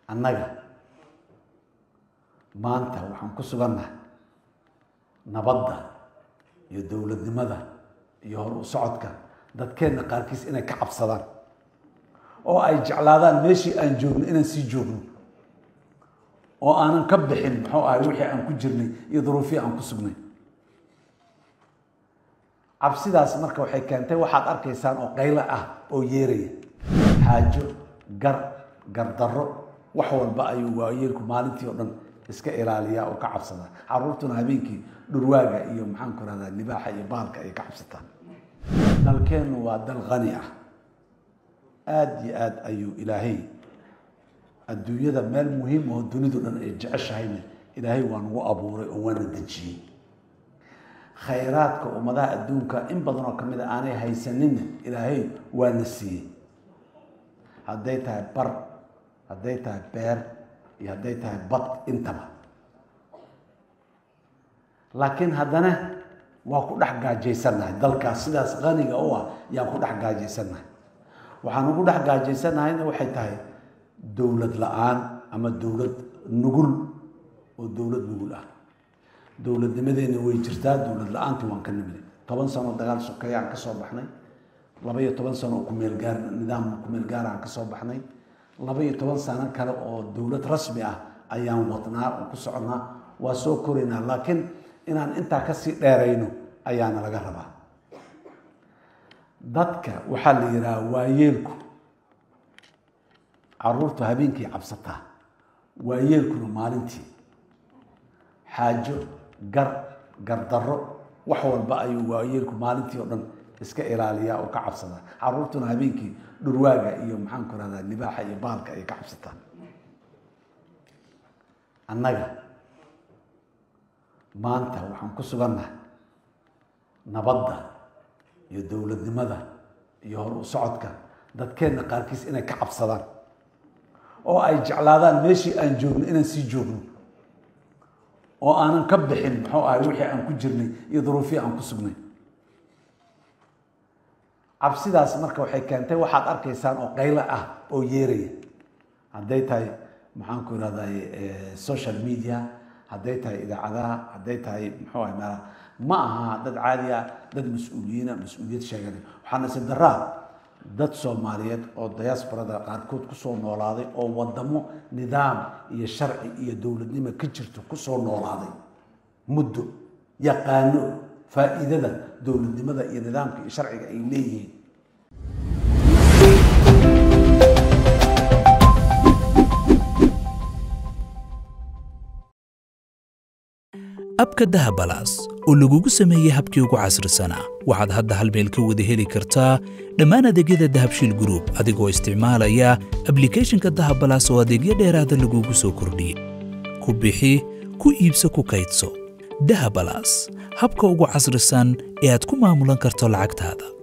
annaga maanta waxaan ku sugannahay nabadda iyo dowladnimada iyo hor u socodka dadkeenna qaarkiis inay ka cabsadaan oo ay jeclaadaan meeshii aan joogno inaan sii joogno oo aanan ka bixin muxuu ahay wixii aan ku jirnay iyo duruufihii aan ku sugnay cabsidaas marka waxay keentay waxaad arkaysaan oo qaylo ah oo yeeraya xaajo gar gardarro wax walba ayuu waayeelku maalintii oo dhan iska ilaaliyaa oo ka cabsadaa caruurtuna habeenkii dhurwaaga iyo maxaanku rahdaa libaaxa iyo baalka ay ka cabsataan dalkeennu waa dal qani ah aada iyo aada ayuu ilaahay adduunyada meel muhiim oo dunidu dhan ay jeceshahayna ilaahay waa nagu abuuray oo waana dejiyey khayraadka ummadaha adduunka in badan oo kamid a aanay haysaninna ilaahay waana siiyey hadday tahay bar hadday tahay beer iyo hadday tahay bad intaba laakiin haddana waa ku dhex gaajaysannahay dalkaas sidaas qaniga u ah yaan ku dhex gaajaysannahay waxaan ugu dhex gaajaysannahayna waxay tahay dowlad la-aan ama dowlad nugul oo dowlad nugul ah dowladnimadeena way jirtaa dowlad la-aantii waan ka nimid toban sano dagaal sokeeye aan ka soo baxnay laba iyo toban sano oo kumeelgaar nidaam kumeel gaar aan ka soo baxnay laba iyo toban sano kale oo dowlad rasmi ah ayaan wadnaa oo ku soconaa waa soo koraynaa laakiin inaan intaa kasii dheerayno ayaana laga rabaa dadka waxaa la yidhaha waayeelku caruurtu habeenkii cabsataa waayeelkuna maalintii xaajo gar gardarro wax walba ayuu waayeelku maalintii oo dhan iska ilaaliyaa oo ka cabsadaa caruurtuna habeenkii dhurwaaga iyo maxaanku rahdaa libaaxa iyo baalka ay ka cabsataan annaga maanta waxaan ku sugannahay nabadda iyo dowladnimada iyo hor u socodka dadkeenna qaarkiis inay ka cabsadaan oo ay jeclaadaan meeshii aan joogno inaan sii joogno oo aanan ka bixin muxuu ahay wixii aan ku jirnay iyo duruufihii aan ku sugnay cabsidaas marka waxay keentay waxaad arkaysaan oo qaylo ah oo yeeraya hadday tahay maxaanku irahday social media hadday tahay idaacadaha hadday tahay muxuu ahay meelaha ma aha dad caadi ah dad mas-uuliyiina mas-uuliyad sheeganay waxaa nasiib daraa dad soomaaliyeed oo diasporada qaarkood kusoo noolaaday oo wadamo nidaam iyo sharci iyo dowladnimo ka jirto kusoo noolaaday muddo yaqaano faa'iidada dowladnimada iyo nidaamka iyo sharciga ay leeyihiin abka dahabalaas oo lagugu sameeyey habkii ugu casrisanaa waxaad hadda hal meel ka wada heli kartaa dhammaan adeegyada dahabshiil gruub adigoo isticmaalaya ablikhethonka dahabalaas oo adeegyo dheeraada lagugu soo kordhiyey ku bixi ku iibso ku kaydso dahabalaas habka ugu casrisan ee aad ku maamulan karto lacagtaada